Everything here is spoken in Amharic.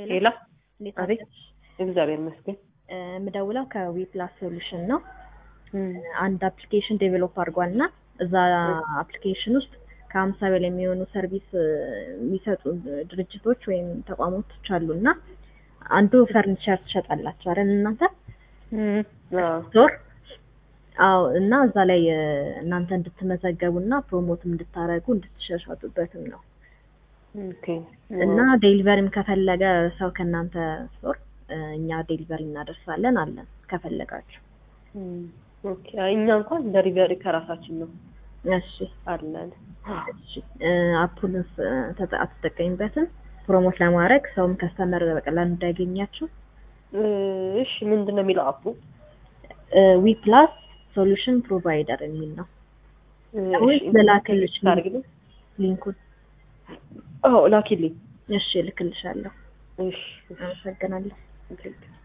ሄሎ እንዴት አቤት። አደርሽ? እግዚአብሔር ይመስገን። እ፣ የምደውለው ከዊፕላስ ሶሉሽን ነው። እም፣ አንድ አፕሊኬሽን ዴቨሎፕ አድርጓል እና እዛ አፕሊኬሽን ውስጥ ከሀምሳ በላይ የሚሆኑ ሰርቪስ እ፣ የሚሰጡ ድርጅቶች ወይም ተቋሞች አሉ እና አንዱ ፈርኒቸር ትሸጣላችሁ አይደል እናንተ እም፣ አዎ፣ ስቶር አዎ እና እዛ ላይ እ፣ እናንተ እንድትመዘገቡ እና ፕሮሞትም እንድታደርጉ እንድትሸሻጡበትም ነው ኦኬ። እና ዴሊቨሪም ከፈለገ ሰው ከእናንተ ስቶር እ፣ እኛ ዴሊቨሪ እናደርሳለን አለን ከፈለጋችሁ እም፣ ኦኬ። አይ እኛ እንኳን ደሪቨሪ ከራሳችን ነው እሺ አለን። እሺ እ፣ አፑን ስ- ተጠ- አትጠቀሚበትም ፕሮሞት ለማድረግ ሰውም ከስተመር በቀላሉ እንዳያገኛችሁ እ፣ እሺ ምንድን ነው የሚለው አፑ? ዊ ፕላስ ሶሉሽን ፕሮቫይደር የሚል ነው እ፣ ወይስ እሺ፣ ልላክልሽ ታርግልኝ? ሊንኩን አዎ ላኪልኝ። እሺ እልክልሻለሁ እሺ፣ እሺ። አመሰግናለሁ ኦኬ።